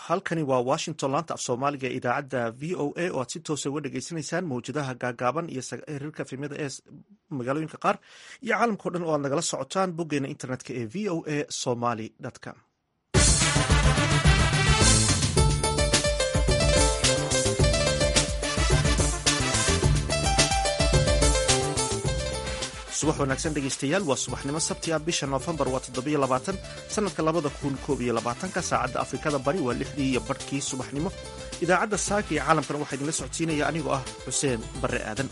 halkani waa washington laanta af soomaaliga ee idaacadda v o a oo aad si toosa uga dhagaysanaysaan mawjadaha gaagaaban iyo xiriirka fimada ee magaalooyinka qaar iyo caalamkao dhan oo aad nagala socotaan boggeena internetka ee v o a somaly com subax wanaagsan dhegeystayaal waa subaxnimo sabti ah bisha noofembar waa toddobiyo labaatan sanadka labada kun koob iyo labaatanka saacadda afrikada bari waa lixdii iyo barhkii subaxnimo idaacadda saaka ee caalamkana waxaa idinla socodsiinaya anigoo ah xuseen barre aadan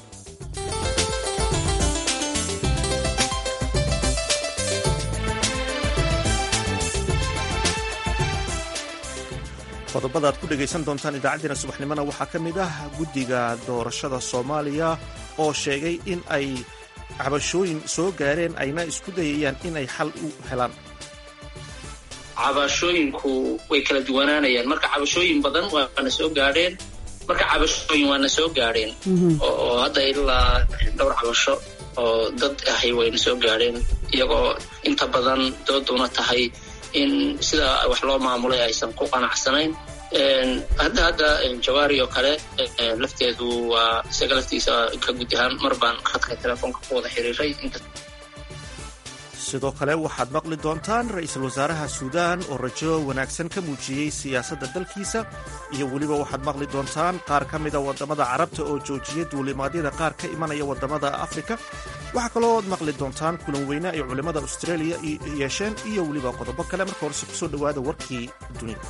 qodobada aad ku dhegaysan doontaan idaacaddeenna subaxnimona waxaa ka mid ah guddiga doorashada soomaaliya oo sheegay in ay cabashooyin soo gaareen ayna isku dayayaan inay xal u helaan cabashooyinku way kala duwanaanayaan marka cabashooyin badan waana soo gaadheen marka cabashooyin waana soo gaadheen oo hadda ilaa dhowr cabasho oo dad ahay wayna soo gaadheen iyagoo inta badan dooduna tahay in sida wax loo maamulay aysan ku qanacsanayn hadda hadda jawaari oo kale lafteedu waa isaga laftiisa ka gud ahaan mar baan khadka telefoonka ku wada xiriiray sidoo kale waxaad maqli doontaan ra-iisul wasaaraha suudaan oo rajo wanaagsan ka muujiyey siyaasadda dalkiisa iyo weliba waxaad maqli doontaan qaar ka mida waddamada carabta oo joojiyay duulimaadyada qaar ka imanaya waddamada afrika waxaa kaloo ad maqli doontaan kulan weyne ay culimmada australia yeesheen iyo weliba qodobo kale marka horese kusoo dhowaada warkii dunida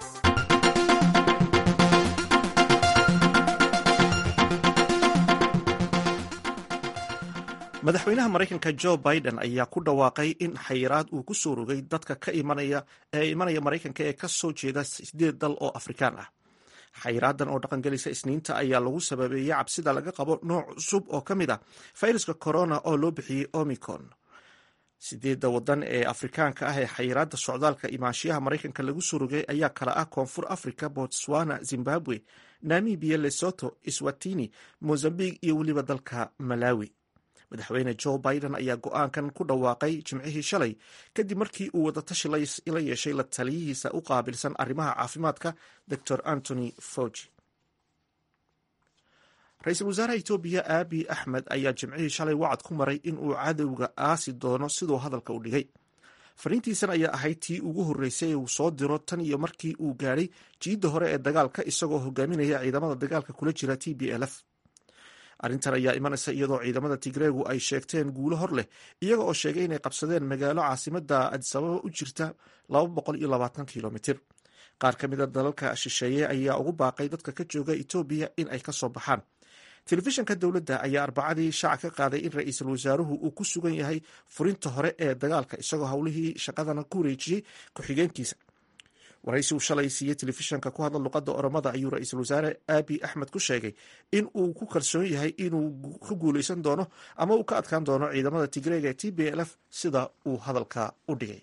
madaxweynaha maraykanka jo biden ayaa ku dhawaaqay in xayiraad uu ku soo rogay dadka ka imanaya ee imanaya maraykanka ee ka soo jeeda sideed dal oo afrikaan ah xayiraadan oo dhaqangelisa isniinta ayaa lagu sababeeyey cabsida laga qabo nooc cusub oo ka mid ah fayraska corona oo loo bixiyey omicron sideedda wadan ee afrikaanka ah ee xayiraadda socdaalka imaanshiyaha maraykanka lagu soo rogay ayaa kala ah koonfur africa botswana zimbabwe namibia lesoto iswatini mozambique iyo weliba dalka malawi madaxweyne jo biden ayaa go-aankan ku dhawaaqay jimcihii shalay kadib markii uu wadatashi la yeeshay la taliyihiisa u qaabilsan arrimaha caafimaadka dor antony fauji ra-iisul wasaaraha etoobiya aabi axmed ayaa jimcihii shalay wacad ku maray in uu cadowga aasi doono siduu hadalka u dhigay fariintiisan ayaa ahayd tii ugu horreysay ee uu soo diro tan iyo markii uu gaadhay jiidda hore ee dagaalka isagoo hogaaminaya ciidamada dagaalka kula jira t b lf arrintan ayaa imanaysa iyadoo ciidamada tigreegu ay sheegteen guulo hor leh iyaga oo sheegay inay qabsadeen magaalo caasimada adisababa u jirta kilomitir qaar ka mida dalalka shisheeye ayaa ugu baaqay dadka ka jooga etoobiya in ay kasoo baxaan telefishanka dowladda ayaa arbacadii shaaca ka qaaday in ra-iisul wasaaruhu uu ku sugan yahay furinta hore ee dagaalka isagoo howlihii shaqadana ku wareejiyey ku-xigeenkiisa waraysi uu shalay siiyey telefishanka ku hadla luqadda oromada ayuu ra-iisul wasaare aabi axmed ku sheegay in uu ku kalsoon yahay inuu ka guuleysan doono ama uu ka adkaan doono ciidamada tigreega ee t b l f sida uu hadalka u dhigay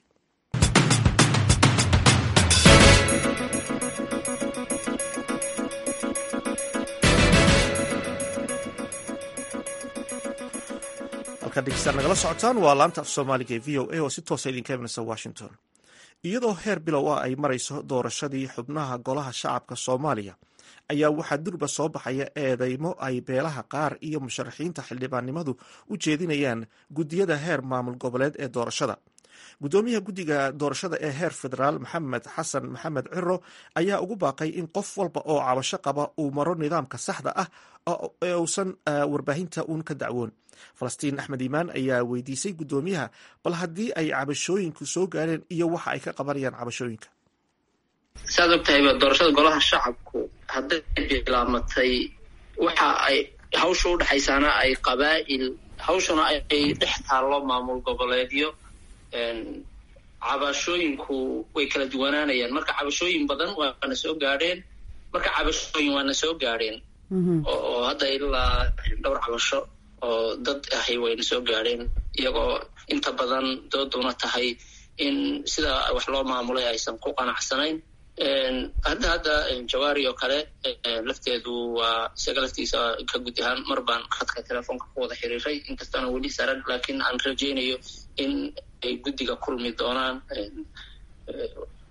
halkaad dhegeystaan nagala socotaan waa laanta af soomaaliga ee v o a oo si toosa idinka imanaysa washington iyadoo heer bilow ah ay marayso doorashadii xubnaha golaha shacabka soomaaliya ayaa waxaa durba soo baxaya eedeymo ay beelaha qaar iyo musharaxiinta xildhibaannimadu u jeedinayaan guddiyada heer maamul goboleed ee doorashada guddoomiyaha guddiga doorashada ee heer federaal maxamed xasan maxamed ciro ayaa ugu baaqay in qof walba oo cabasho qaba uu maro nidaamka saxda ah ee uusan warbaahinta uun ka dacwoon falastiin axmed iimaan ayaa weydiisay guddoomiyaha bal haddii ay cabashooyinku soo gaareen iyo waxa ay ka qabanayaan cabashooyinka saad og tahayba doorashada golaha shacabku hadday bilaamatay waxa ay hawsha u dhexaysaana ay qabaa'il hawshuna ay dhex taallo maamul goboleedyo cabashooyinku way kala duwanaanayaan marka cabashooyin badan waana soo gaadheen marka cabashooyin waana soo gaadheen oo hadda ilaa dhowr cabasho oo dad ahay wayna soo gaadheen iyagoo inta badan dooduna tahay in sida wax loo maamulay aysan ku qanacsanayn hadda hadda jawaari oo kale lafteedu waa isaga laftiisa ka gud ahaan mar baan khadka telefoonka ku wada xiriiray inkastaana weli saran laakiin aan rajaynayo in ay guddiga kulmi doonaan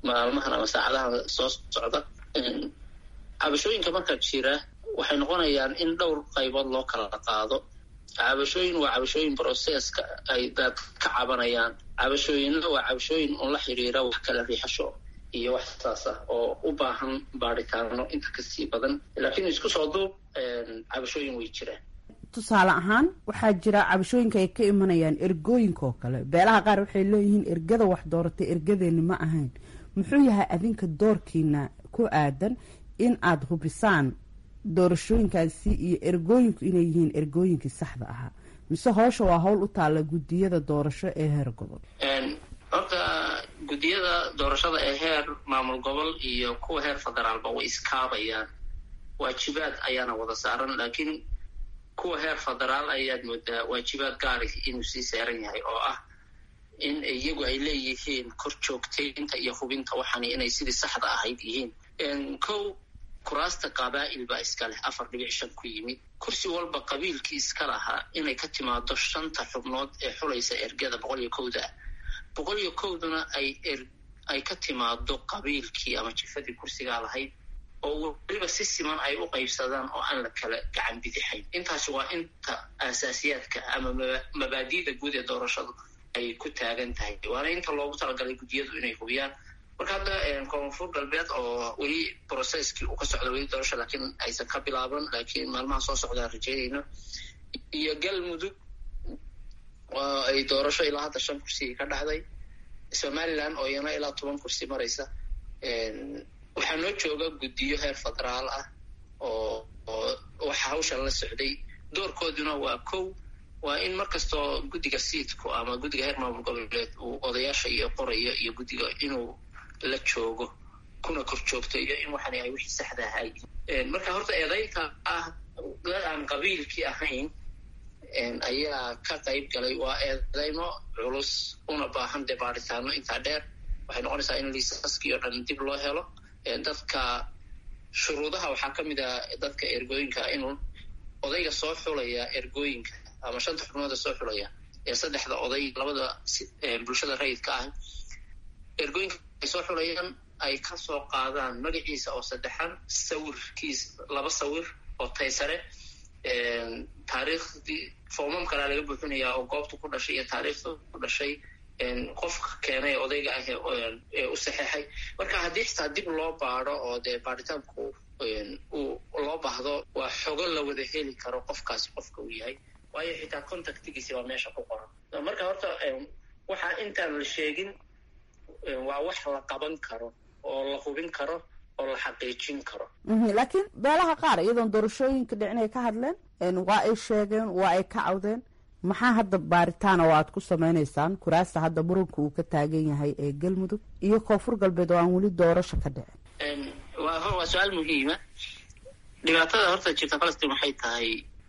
maalmahan ama saacadahan soo socda cabashooyinka marka jira waxay noqonayaan in dhowr qaybood loo kala qaado cabashooyin waa cabashooyin broseska ay dad ka cabanayaan cabashooyinna waa cabashooyin un la xiriira wax kala riixasho iyo wax saas ah oo u baahan baaritaano inta kasii badan laakiin isku soo duub cabashooyin way jiraan tusaale ahaan waxaa jira cabashooyinka ay ka imanayaan ergooyinka oo kale beelaha qaar waxay leeyihiin ergada wax dooratay ergadeeni ma ahayn muxuu yahay adinka doorkiina ku aadan in aada hubisaan doorashooyinkaasi iyo ergooyinku inay yihiin ergooyinkii saxda ahaa mise howsha waa howl u taalla guddiyada doorasho ee heer gobol horta guddiyada doorashada ee heer maamul gobol iyo kuwa heer federaalba way iskaabayaan waajibaad ayaana wada saaran laakiin kuwa heer federaal ayaad moodaa waajibaad gaari inuu sii saaran yahay oo ah in iyagu ay leeyihiin kor joogtaynta iyo hubinta waxani inay sidii saxda ahayd yihiin kow kuraasta qabaa'il baa iska leh afar dhibic shan ku yimid kursi walba qabiilkii iska lahaa inay ka timaado shanta xubnood ee xulaysa ergada boqol iyo kowda boqol iyo kowduna ay ay ka timaado qabiilkii ama jifadii kursigaa lahayd oo weliba si siman ay u qaybsadaan oo aan la kala gacan bidixayn intaasi waa inta aasaasiyaadka ama mabaadi'da guud ee doorashadu ay ku taagan tahay waana inta loogu talagalay guddiyadu inay hubiyaan marka hadda koonfur galbeed oo weli brocesskii uu ka socda weli doorasha laakiin aysan ka bilaaban laakiin maalmaha soo socdaan rajeynayno iyo galmudug oo ay doorasho ilaa hadda shan kursi ka dhacday somaliland oo iyana ilaa toban kursi maraysa waxaa noo jooga guddiyo heer federaal ah oo oo waxa hawshan la socday doorkooduna waa kow waa in markastoo guddiga siidku ama guddiga heer maamul goboleed uu odayaasha iyo qorayo iyo guddiga inuu la joogo kuna kor joogto iyo in waxani ay wixii saxda ahay marka horta eedaynta ah dad aan qabiilkii ahayn ayaa ka qayb galay waa eedaymo culus una baahan dee baaritaano intaa dheer waxay noqonaysaa in liisaskii oo dhan dib loo helo dadka shuruudaha waxaa ka mid ah dadka ergooyinka inuu odayga soo xulaya ergooyinka ama shanta xubnooda soo xulaya ee saddexda oday labada bulshada rayidka ah ergooyinka ay soo xulayaan ay ka soo qaadaan magaciisa oo saddexan sawirkiis laba sawir oo taysare taariikhdii foomam kalea laga buuxinayaa oo goobtu ku dhashay iyo taariikhda ku dhashay qofka keenay odayga ah ee u saxeexay marka haddii xitaa dib loo baado oo dee baaritaanku uu loo baahdo waa xogo la wada heli karo qofkaasi qofka uu yahay waayo xitaa contactigiisi baa meesha ku qoran marka horta waxaa intaan la sheegin waa wax la qaban karo oo la hubin karo oo la xaqiijin karo laakiin beelaha qaar iyadoon doorashooyinka dhicin ay ka hadleen waa ay sheegeen waa ay ka cawdeen maxaa hadda baaritaana oo aad ku samaynaysaan kuraasta hadda muranka uu ka taagan yahay ee galmudug iyo koonfur galbeed oo aan weli doorasho ka dhicin waa su-aal muhiima dhibaatada horta jirta falastiin waxay tahay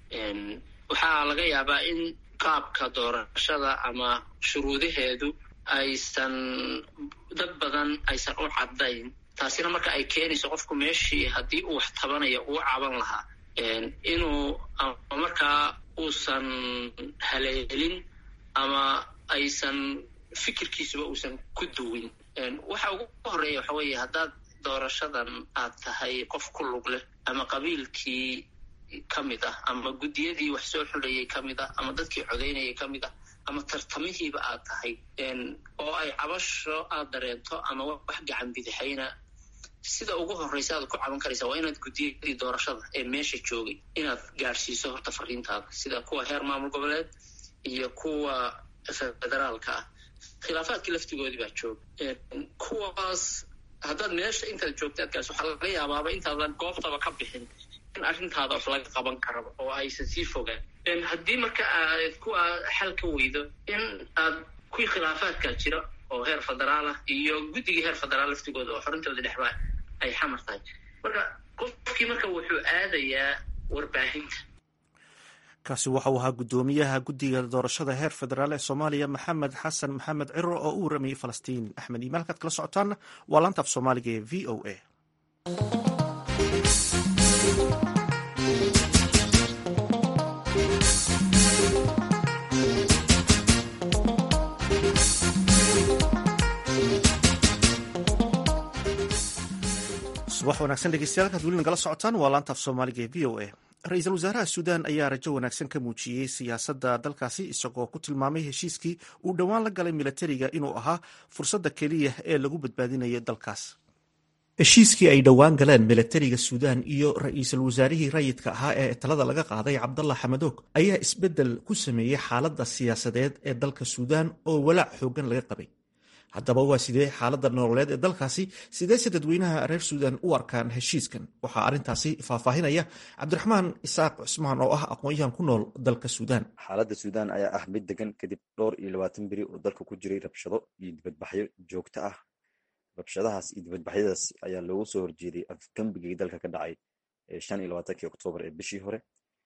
waxaa laga yaabaa in qaabka doorashada ama shuruudaheedu aysan dad badan aysan u caddayn taasina marka ay keenayso qofku meeshii haddii uu wax tabanayo uu caban lahaa inuu ama markaa uusan haleelin ama aysan fikirkiisuba uusan ku duwin waxa ugu horeeya waxa weeye haddaad doorashadan aad tahay qof ku lug leh ama qabiilkii ka mid ah ama guddiyadii wax soo xulayay ka mid ah ama dadkii codaynayay ka mid ah ama tartamihiiba aad tahay oo ay cabasho aad dareento ama wax gacan bidixayna sida ugu horreysa aad ku caban karaysa waa inaad guddiyadii doorashada ee meesha joogay inaad gaadhsiiso horta fariintaada sida kuwa heer maamul goboleed iyo kuwa federaalka ah khilaafaadkii laftigoodii baa jooga kuwaas haddaad meesha intaad joogta aad gaarso waxaa laga yaabaaba intaadan goobtaba ka bixin in arrintaada wax laga qaban karaba oo aysan sii fogaan haddii marka aad ku xal ka weydo in aad kuwii khilaafaadkaa jira oo heer federaal ah iyo guddigii heer federaal laftigooda oo xorintooda dhexbaa ay xamar tahay marka qofkii marka wuxuu aadayaa warbaahinta kaasi waxa uu ahaa guddoomiyaha guddiga doorashada heer federaal ee soomaaliya maxamed xasan maxamed ciro oo u waramayey falastiin axmed iimaal halkaad kala socotaanna waa laanta af soomaaliga ee v o a subax wanaagsan dhegeystayaal halkaad weli nagala socotaan waa laanta af soomaaliga ee v o a ra-iisul wasaaraha suudaan ayaa rajo wanaagsan ka muujiyey siyaasadda dalkaasi isagoo ku tilmaamay heshiiskii uu dhowaan la galay milatariga inuu ahaa fursadda keliya ee lagu badbaadinayo dalkaas heshiiskii ay dhowaan galeen milatariga suudaan iyo ra-iisul wasaarihii rayidka ahaa ee talada laga qaaday cabdalla xamadoog ayaa isbeddel ku sameeyey xaaladda siyaasadeed ee dalka suudaan oo walaac xooggan laga qabay haddaba waa sidee xaaladda nololeed ee dalkaasi sideese dadweynaha reer suudaan u arkaan heshiiskan waxaa arrintaasi faahfaahinaya cabdiraxmaan isaaq cusmaan oo ah aqoon-yahan ku nool dalka suudaan xaaladda suudaan ayaa ah mid degan kadib dhowr iyo labaatan beri oo dalka ku jiray rabshado iyo dibadbaxyo joogto ah rabshadahaas iyo dibadbaxyadaas ayaa loogu soo horjeeday afgambigii dalka ka dhacay shan iyo labaatankii oktoobar ee bishii hore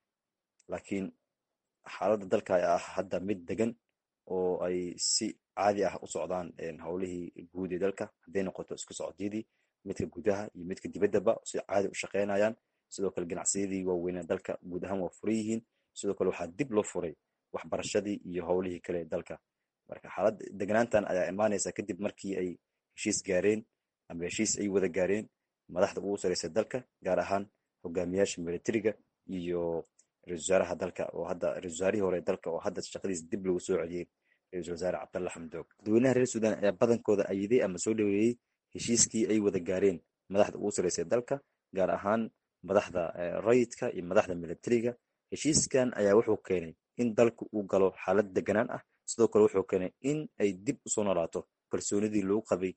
laakiin xaaladda dalka ayaa ah hadda mid degan oo ay si caadi ah u socdaan howlihii guud ee dalka hadday noqoto isku socodyadii midka gudaha iyo midka dibaddaba si caadi u shaqaynayaan sidoo kale ganacsiyadii waaweynaa dalka guud ahaan waa furan yihiin sidoo kale waxaa dib loo furay waxbarashadii iyo howlihii kale dalka marka xaalad degnaantan ayaa imaanaysa kadib markii ay heshiis gaareen ama heshiis ay wada gaareen madaxda ugu sareysa dalka gaar ahaan hogaamiyaasha militariga iyo ra-isul wasaaraha dalka oo hadda ra-isul wasaarihii hore dalka oo hadda shaqadiisa dib lagu soo celiyey ra-isul wasaare cabdalla xamdoog dadweynaha reer suudaan ayaa badankooda ayiday ama soo dhoweeyey heshiiskii ay wada gaareen madaxda ugu sareysa dalka gaar ahaan madaxda rayidka iyo madaxda militariga heshiiskan ayaa wuxuu keenay in dalku uu galo xaalad deganaan ah sidoo kale wuxuu keenay in ay dib usoo noolaato kalsoonidii lagu qabay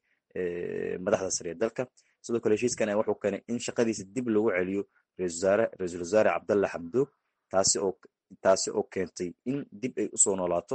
madaxda sare ee dalka sidoo kale heshiiskan ayaa wuxuu keenay in shaqadiisa dib loogu celiyo ra-isul wasaare cabdalla xamdoog taasi oo taasi oo keentay in dib ay usoo noolaato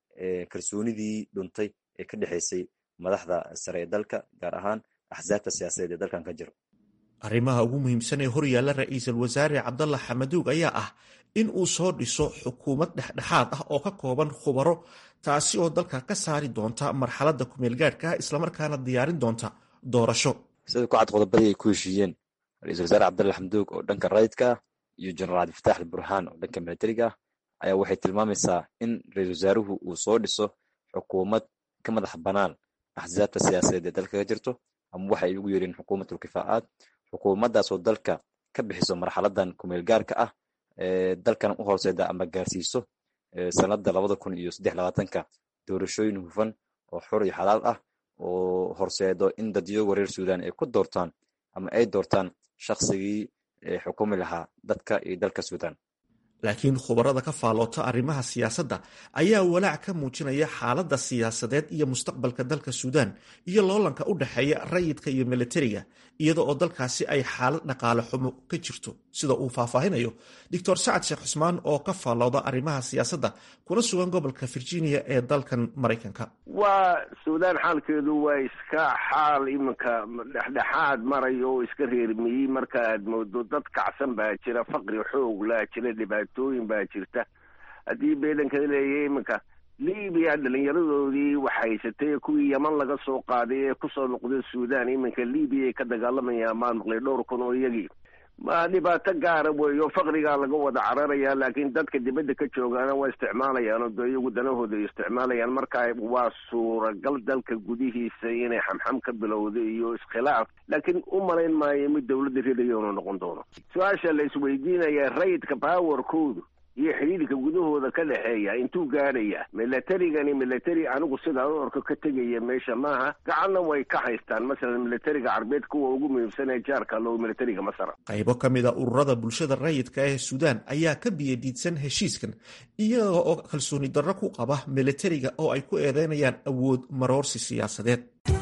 kalsoonidii dhuntay ee ka dhexeysay madaxda sare ee dalka gaar ahaan axsaabta siyaasadeed ee dalkan ka jiro arrimaha ugu muhiimsan ee horyaalla ra-iisul wasaare cabdalla xamaduug ayaa ah in uu soo dhiso xukuumad dhexdhexaad ah oo ka kooban khubaro taasi oo dalka ka saari doonta marxaladda kumeelgaadhka ah islamarkaana diyaarin doonta doorasho sida ku cad qodobadii ay ku heshiiyeen ra-isul wasaare cabdalla xamduug oo dhanka rayidka ah iyo jenaraal cabdifatax alburhaan oo dhanka militariga ah ayaa waxay tilmaamaysaa in ra-isul wasaaruhu uu soo dhiso xukuumad ka madax bannaan axsaabta siyaasadeed ee dalka ka jirto ama waxa ay ugu yeereen xukuumatul kifaacaad xukuumaddaasoo dalka ka bixiso marxaladan kumeelgaarka ah ee dalkan u horseeda ama gaarsiiso sanada labada kun iyo saddex labaatanka doorashooyin hufan oo xor iyo xalaal ah oo horseedo in dadyoga reer suudaan ay ku doortaan ama ay doortaan shaqsigii xukumi lahaa dadka iyo dalka suudaan laakiin khubarada ka faalloota arrimaha siyaasadda ayaa walaac ka muujinaya xaaladda siyaasadeed iyo mustaqbalka dalka suudaan iyo loolanka u dhexeeya rayidka iyo militariga iyada oo dalkaasi ay xaalad dhaqaale xumo ka jirto sida uu faahfaahinayo doctor sacad sheekh cusmaan oo ka faallooda arrimaha siyaasadda kuna sugan gobolka virginia ee dalkan maraykanka waa suudaan xaalkeedu waa iska xaal iminka dhexdhexaad marayo oo iska reermiyey marka aad moodo dad kacsan baa jira faqri xoog laa jira dhibaatooyin baa jirta haddii beedanka leeya iminka libiya dhalinyaradoodii wax haysatay kuwii yaman laga soo qaaday ee kusoo noqday suudaan iminka libiya ay ka dagaalamayaan maan maqlay dhowr kun oo iyagii ma dhibaato gaara weeyo faqrigaa laga wada cararaya laakiin dadka dibadda ka joogaana waa isticmaalayaan oo dee iyagu danahooda ay isticmaalayaan marka waa suuragal dalka gudihiisa inay xamxam ka bilowda iyo iskhilaaf laakiin u malayn maayo mid dawladda ridayo inuu noqon doono su-aasha la isweydiinaya rayidka powerkoodu iyo xidhiidhka gudahooda ka dhexeeya intuu gaadhaya militarigani military anigu sidaa u orko ka tegaya meesha maaha gacanna way ka haystaan masalan militariga carbeed kuwa ugu muhiimsan ee jaarka loo militariga masar qaybo ka mid a ururada bulshada rayidka ee suudaan ayaa ka biyadiidsan heshiiskan iyaga oo kalsooni darro ku qaba militariga oo ay ku eedeynayaan awood maroorsi siyaasadeed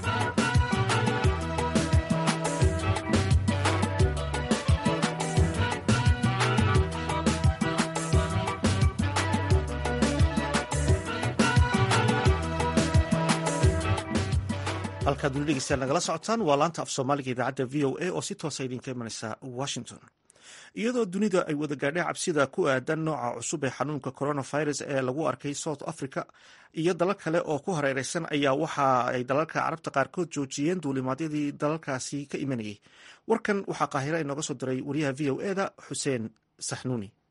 halkaad weli dhegeystayaal nagala socotaan waa laanta af soomaaliga idaacadda v o a oo si toosa idinka imanaysa washington iyadoo dunida ay wada gaadheen cabsida ku aadan nooca cusub ee xanuunka coronavirus ee lagu arkay south africa iyo dalal kale oo ku hareereysan ayaa waxa ay dalalka carabta qaarkood joojiyeen duulimaadyadii dalalkaasi ka imanayay warkan waxaa qaahira inooga soo diray wariyaha v o eda xuseen saxnuuni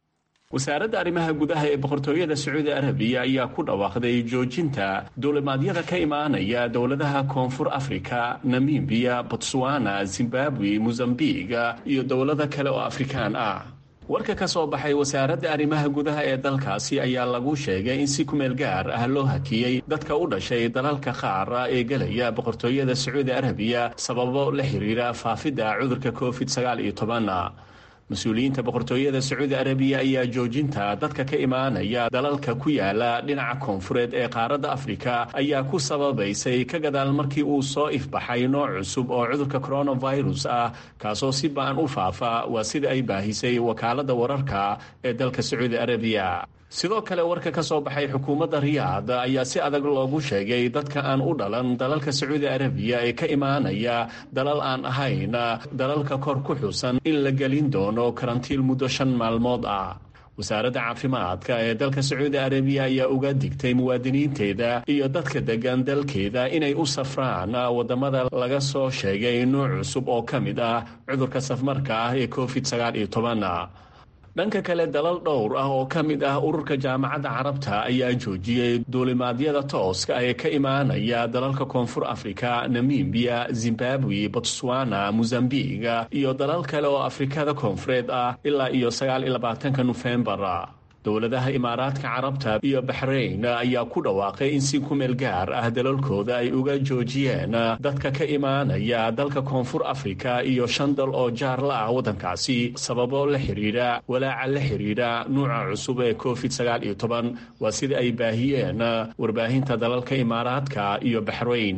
wasaaradda arrimaha gudaha ee boqortooyada sacuudi arabiya ayaa ku dhawaaqday joojinta duulimaadyada ka imaanaya dowladaha koonfur afrika namibiya botswana zimbabwe mozambiq iyo dowlado kale oo afrikaan ah warka ka soo baxay wasaaradda arrimaha gudaha ee dalkaasi ayaa lagu sheegay in si kumeel gaar ah loo hakiyey dadka u dhashay dalalka qaar ee gelaya boqortooyada sacuudi arabiya sababo la xiriira faafidda cudurka covid sagaal iyo toban mas-uuliyiinta boqortooyada sacuudi arabiya ayaa joojinta dadka ka imaanaya dalalka ku yaala dhinaca koonfureed ee qaaradda afrika ayaa ku sababaysay ka gadaal markii uu soo ifbaxay nooc cusub oo cudurka coronavirus ah kaasoo si ba-an u faafa waa sida ay baahisay wakaaladda wararka ee dalka sacuudi arabiya sidoo kale warka ka soo baxay xukuumadda riyaad ayaa si adag loogu sheegay dadka aan u dhalan dalalka sacuudi arabiya ee ka imaanaya dalal aan ahayn dalalka kor ku xusan in la gelin doono karantiil muddo shan maalmood ah wasaaradda caafimaadka ee dalka sacuudi arabiya ayaa uga digtay muwaadiniinteeda iyo dadka degan dalkeeda inay u safraan wadamada laga soo sheegay nuuc cusub oo ka mid ah cudurka safmarka ah ee covid sagaal iyo toban dhanka kale dalal dhowr ah oo ka mid ah ururka jaamacadda carabta ayaa joojiyey duulimaadyada tooska ee ka imaanaya dalalka koonfur afrika namibiya zimbabwe botswana mozambiq iyo dalal kale oo afrikada koonfureed ah ilaa iyo sagaal iyo labaatanka nofembar dowladaha imaaraadka carabta iyo baxrayn ayaa ku dhawaaqay in si kumeel gaar ah dalalkooda ay uga joojiyeen dadka ka imaanaya dalka koonfur afrika iyo shan dal oo jaar la ah waddankaasi sababo la xiriira walaaca la xiriira nuuca cusub ee covid sagaal iyo toban waa sida ay baahiyeen warbaahinta dalalka imaaraadka iyo baxrayn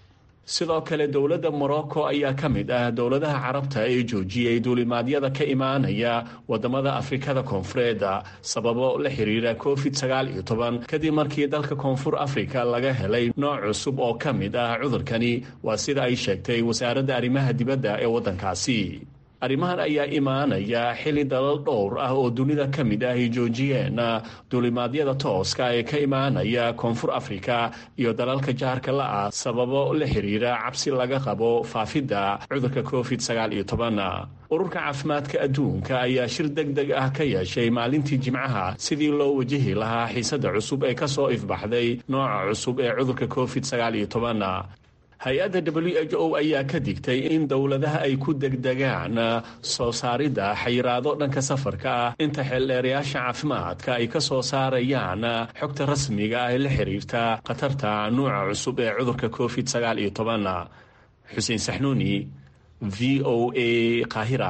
sidoo kale dowladda morocco ayaa ka mid ah dowladaha carabta ee joojiyey duulimaadyada ka imaanaya wadamada afrikada koonfureed sababo la xiriira covid sagaal iyo toban kadib markii dalka koonfur afrika laga helay nooc cusub oo ka mid ah cudurkani waa sida ay sheegtay wasaaradda arrimaha dibadda ee waddankaasi arrimahan ayaa imaanaya xili dalal dhowr ah oo dunida ka mid ah ay joojiyeen duulimaadyada tooska ee ka imaanaya koonfur afrika iyo dalalka jaarka la ah sababo la xiriira cabsi laga qabo faafidda cudurka covid sagaal iyo toban ururka caafimaadka adduunka ayaa shir deg deg ah ka yeeshay maalintii jimcaha sidii loo wajihi lahaa xiisadda cusub ee ka soo ifbaxday nooca cusub ee cudurka covid sagaal iyo toban hay-adda w h o ayaa ka digtay in dowladaha ay ku degdegaan soo saaridda xayiraado dhanka safarka ah inta xeeldheerayaasha caafimaadka ay ka soo saarayaan xogta rasmiga ah ee la xiriirta khatarta nuuca cusub ee cudurka covid sagaal iyo toban xuseen saxnuuni v o a qaahira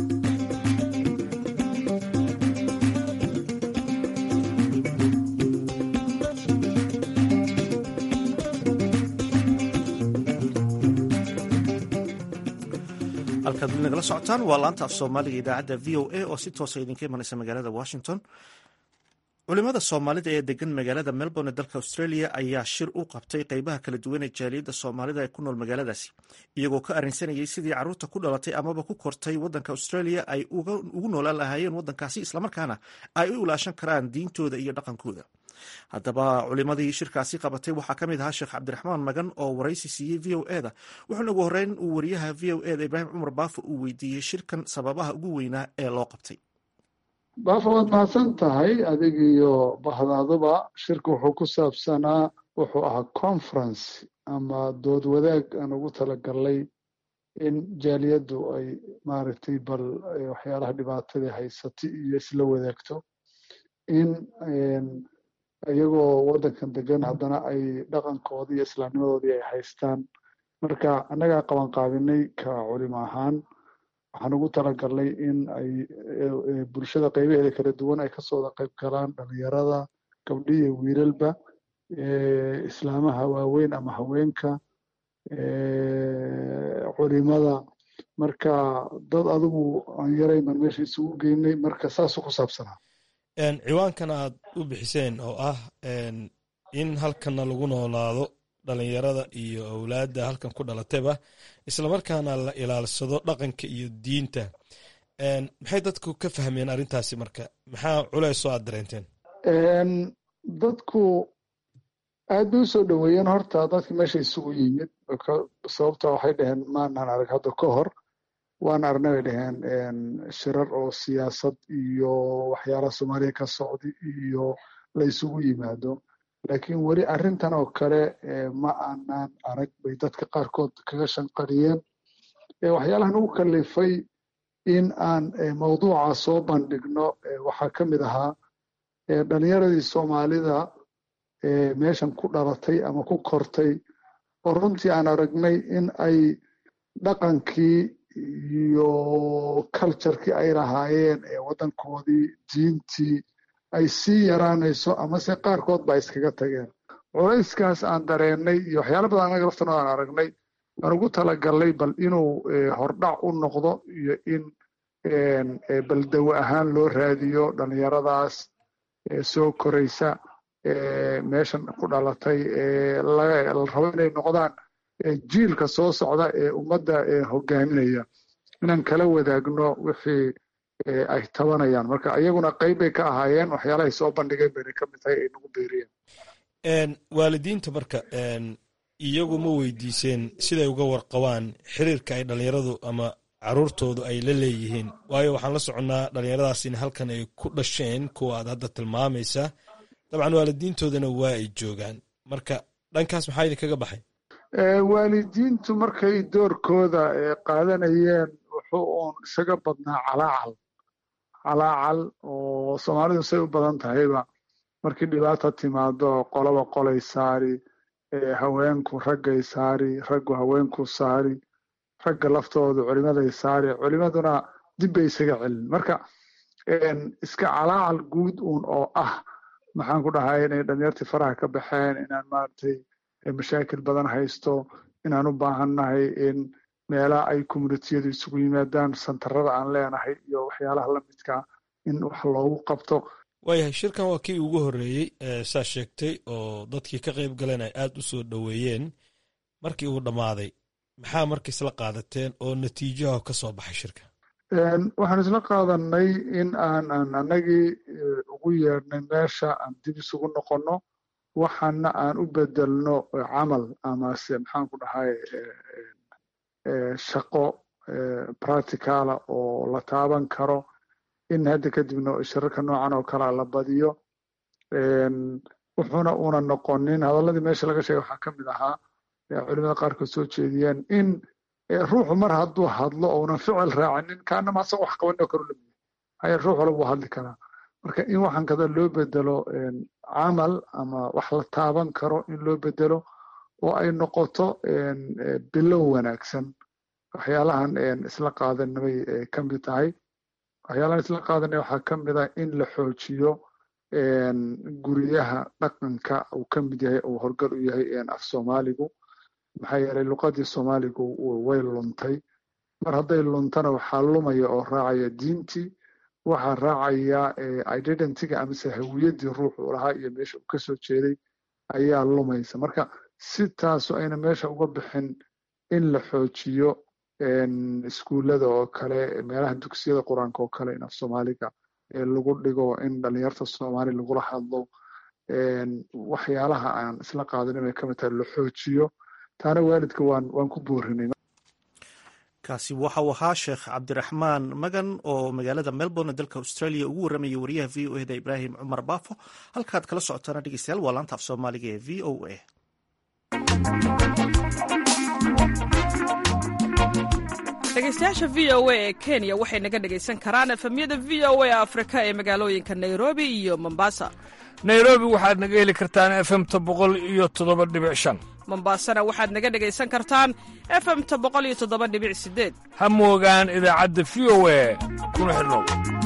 halkaad weli nagala socotaan waa laanta af soomaaliga idaacadda v o a oo si toosa idinka imanaysa magaalada washington culimada soomaalida ee degan magaalada melbourne ee dalka australia ayaa shir u qabtay qeybaha kala duwan ee jaaliyadda soomaalida ee ku nool magaaladaasi iyagoo ka arrinsanayay sidii carruurta ku dhalatay amaba ku kortay waddanka australia ay ugu noolaan lahaayeen waddankaasi islamarkaana ay u ilaashan karaan diintooda iyo dhaqankooda haddaba culimadii shirkaasi qabatay waxaa ka mid ahaa sheekh cabdiraxmaan magan oo waraysi siiyey v o eda wuxuuna ugu horreyn uu wariyaha v o eda ibraahim cumar baafo uu weydiiyey shirkan sababaha ugu weynaa ee loo qabtay baafo waad mahadsan tahay adig iyo bahdaaduba shirka wuxuu ku saabsanaa wuxuu ahaa conference ama dood wadaag aan ugu talagalnay in jaaliyaddu ay maaragtay bal waxyaalaha dhibaatadii haysatay iyo isla wadaagto in iyagoo waddankan degan haddana ay dhaqankoodii iyo islaamnimadoodii ay haystaan marka annagaa qabanqaabinay ka culimo ahaan waxaan ugu talagalnay in ay bulshada qaybaheeda kala duwan ay kasoo wada qayb galaan dhalinyarada gabdho iyo wiilalba islaamaha waaweyn ama haweenka culimada marka dad adigu aan yarayn baan meesha isugu geynay marka saasuu ku saabsanaa ciwaankan aad u bixiseen oo ah in halkanna lagu noolaado dhalinyarada iyo awlaadda halkan ku dhalatayba islamarkaana la ilaalsado dhaqanka iyo diinta maxay dadku ka fahmeen arrintaasi marka maxaa culeysoo aad dareenteen dadku aad bay usoo dhoweeyeen horta dadka meesha isugu yimid sababta waxay dhaheen maanaan arag hadda ka hor waan arnay bay dhaheen shirar oo siyaasad iyo waxyaalaha soomaaliya ka socda iyo la isugu yimaado laakiin weli arrintan oo kale ma aanaan arag bay dadka qaarkood kaga shanqariyeen waxyaalahan ugu kalifay in aan mawduuca soo bandhigno waxaa ka mid ahaa dhalinyaradii soomaalida meeshan ku dhalatay ama ku kortay oo runtii aan aragnay in ay dhaqankii iyo culturekii ay lahaayeen waddankoodii diintii ay sii yaraanayso amase qaarkood ba iskaga tageen culayskaas aan dareennay iyo waxyaala badan anaga laftano aan aragnay aan ugu talagalnay bal inuu hordhac u noqdo iyo in baldawo ahaan loo raadiyo dhalinyaradaas soo koraysa meeshan ku dhalatay la rabo inay noqdaan jiilka soo socda ee ummadda hogaaminaya inaan kala wadaagno wixii ay tabanayaan marka iyaguna qayb bay ka ahaayeen waxyaalahay soo bandhigeen bayna ka mid tahay ay nagu beeriyeen waalidiinta marka iyagu ma weydiiseen siday uga warqabaan xiriirka ay dhalinyaradu ama caruurtoodu ay la leeyihiin waayo waxaan la soconnaa dhalinyaradaas in halkan ay ku dhasheen kuwa aad hadda tilmaamaysa dabcan waalidiintoodana waa ay joogaan marka dhankaas maxaa idinkaga baxay waalidiintu markay doorkooda qaadanayeen wuxuu uun isaga badnaa calaacal calaacal oo soomaalidu say u badan tahayba markii dhibaata timaado qolaba qolay saari haweenku raggay saari raggu haweenku saari ragga laftoodu culimaday saari culimaduna dib bay isaga celin marka iska calaacal guud uun oo ah maxaan ku dhahay inay dhalinyartii faraha ka baxeen inaan maaragtay mashaakil badan haysto inaan u baahannahay in meelaha ay communitiyadu isugu yimaadaan santarada aan leenahay iyo waxyaalaha lamidka in wax loogu qabto waayahay shirkan waa kii ugu horreeyey saa sheegtay oo dadkii ka qayb galeen ay aad u soo dhoweeyeen markii uu dhammaaday maxaa marka isla qaadateen oo natiijaha ka soo baxay shirka waxaan isla qaadanay in aan aan annagii ugu yeedhnay meesha aan dib isugu noqonno waxaana aan u bedelno camal amase maxaan ku dhahay shaqo practicala oo la taaban karo in hadda kadibna shirarka noocan oo kalea la badiyo wuxuuna una noqonin hadalladii meesha laga sheegay waxaa ka mid ahaa culimada qaarkood soo jeediyeen in ruuxu mar hadduu hadlo ounan ficil raacinin kaanama asaga wax qabanoo karu lamiya haya ruux wala buu hadli karaa marka in waxaan kada loo bedelo camal ama wax la taaban karo in loo bedelo oo ay noqoto bilow wanaagsan waxyaalahan isla qaadanabay ka mid tahay waxyaalahan isla qaadanay waxaa ka mid ah in la xoojiyo guryaha dhaqanka uu ka mid yahay uu horgal u yahay af soomaaligu maxaa yeelay luqadii soomaaligu way luntay mar hadday luntana waxaa lumaya oo raacaya diintii waxaa raacaya identityga amase hawiyaddii ruuxu lahaa iyo meesha uu kasoo jeeday ayaa lumaysa marka si taasu ayna meesha uga bixin in la xoojiyo iskuullada oo kale meelaha dugsiyada qur-aanka oo kale in af soomaaliga lagu dhigo in dhalinyarta soomaali lagula hadlo waxyaalaha aan isla qaadanin ay kamid tahay la xoojiyo taana waalidka waan waan ku boorinay kaasi waxa uu ahaa sheekh cabdiraxmaan magan oo magaalada melbourne dalka australia ugu warramayay wariyaha v o eda ibraahim cumar baafo halkaad kala socotaana dhegeystayaal waa laanta af soomaaliga ee v o a dhegeystayaasha v o a ee kenya waxay naga dhegaysan karaan efemyada v o a afrika ee magaalooyinka nairobi iyo mombasa nairobi waxaad naga heli kartaan efemta boqol iyo toddoba dhibic shan mombasana waxaad naga dhegaysan kartaan efemta boqol iyo toddoba dhibic sideed ha moogaan idaacadda v o a kuna xidhnow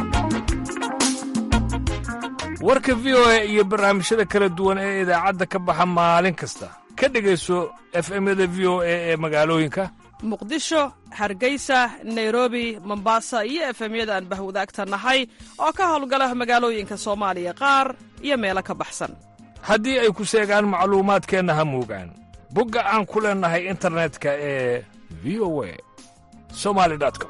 warka v o a iyo barnaamijyada kala duwan ee idaacadda ka baxa maalin kasta ka dhegayso efemyada v o a ee magaalooyinka muqdisho hargeysa nairobi mombasa iyo efemyada aan bahwadaagta nahay oo ka howlgala magaalooyinka soomaaliya qaar iyo meelo ka baxsan haddii ay ku seegaan macluumaadkeenna ha moogaan bogga aan ku leennahay internetka ee v o a somali com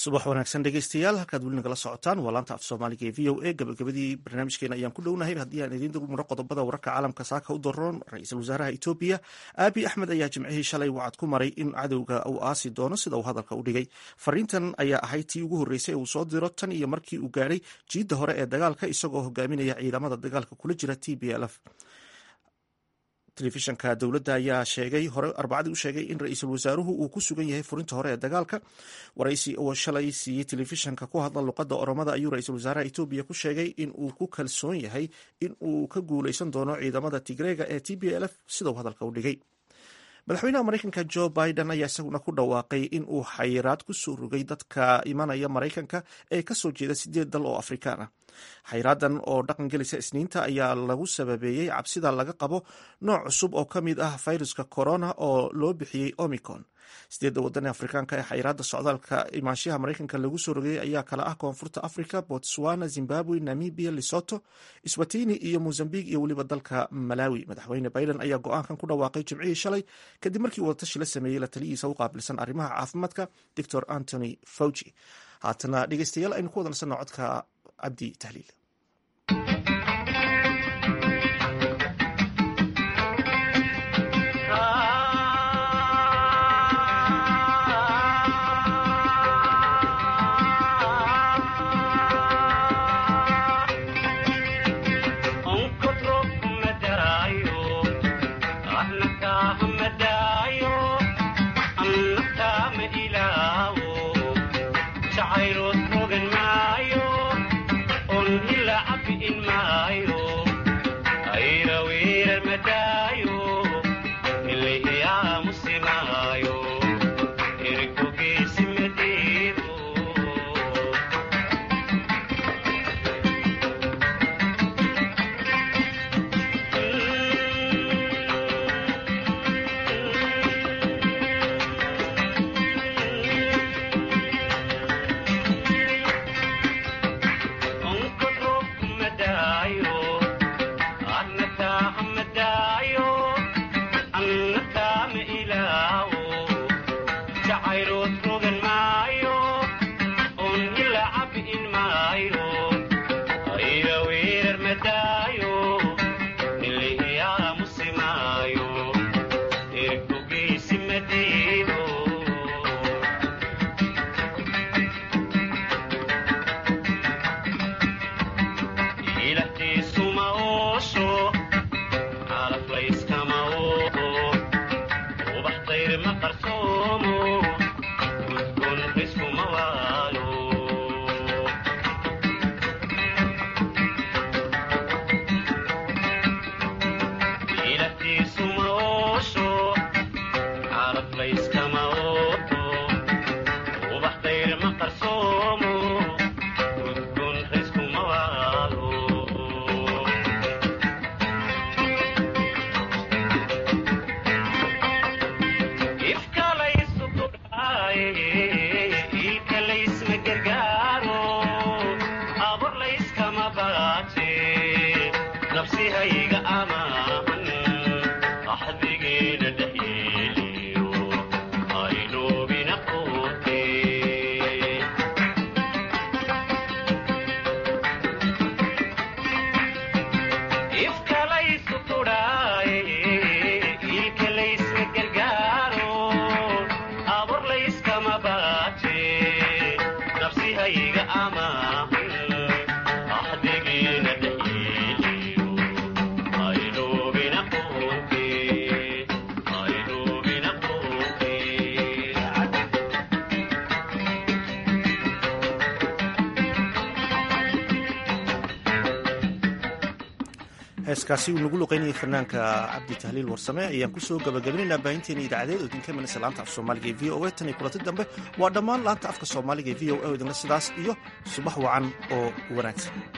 subax wanaagsan dhegeystayaal halkaad weli nagala socotaan waa laanta af soomaaliga ee v o a gabagabadii barnaamijkeena ayaan ku dhownahay haddii aan idiin dulmaro qodobada wararka caalamka saaka u daroon ra-iisul wasaaraha etoobiya aabi axmed ayaa jimcihii shalay wacad ku maray in cadowga uu aasi doono sida uu hadalka u dhigay fariintan ayaa ahayd tii ugu horreysay uu soo diro tan iyo markii uu gaadhay jiidda hore ee dagaalka isagoo hogaaminaya ciidamada dagaalka kula jira t b l f telefishanka dowladda ayaa sheegay hore arbacadii u sheegay in ra-iisul wasaaruhu uu ku sugan yahay furinta hore ee dagaalka waraysi oo shalay siiyey telefishanka ku hadla luqadda oromada ayuu ra-iisul wasaaraha etoobiya ku sheegay in uu ku kalsoon yahay in uu ka guuleysan doono ciidamada tigreega ee t b l f sida uu hadalka u dhigay madaxweynaha maraykanka jo biden ayaa isaguna ku dhawaaqay in uu xayiraad ku soo rogay dadka imanaya maraykanka ee kasoo jeeda sideed dal oo afrikaan ah xayraadan oo dhaqan gelisa isniinta ayaa lagu sababeeyey cabsida laga qabo nooc cusub oo ka mid ah fayruska corona oo loo bixiyey omicron sideedda waddan ee afrikaanka ee xayiraadda socdaalka imaanshaha maraykanka lagu soo rogayay ayaa kala ah koonfurta africa botswana zimbabwe namibia lesoto swatini iyo mozambiq iyo weliba dalka malawi madaxweyne biden ayaa go-aankan ku dhawaaqay jimcihii shalay kadib markii wadatashi la sameeyey la taliyihiisa u qaabilsan arrimaha caafimaadka doctor antony fauci haatana dhegeystayaal aynu ku wadansanno codka cabdi tahliil heeskaasi uu nagu luqeynayay fanaanka cabdi tahliil warsame ayaan kusoo gabagabaynayna baahinteena idaacadeed oo idinka imanaysa laanta af soomaaliga ee v o a tan iyo kulanti dambe waa dhammaan laanta afka soomaaliga ee v o a oo idinla sidaas iyo subax wacan oo wanaagsan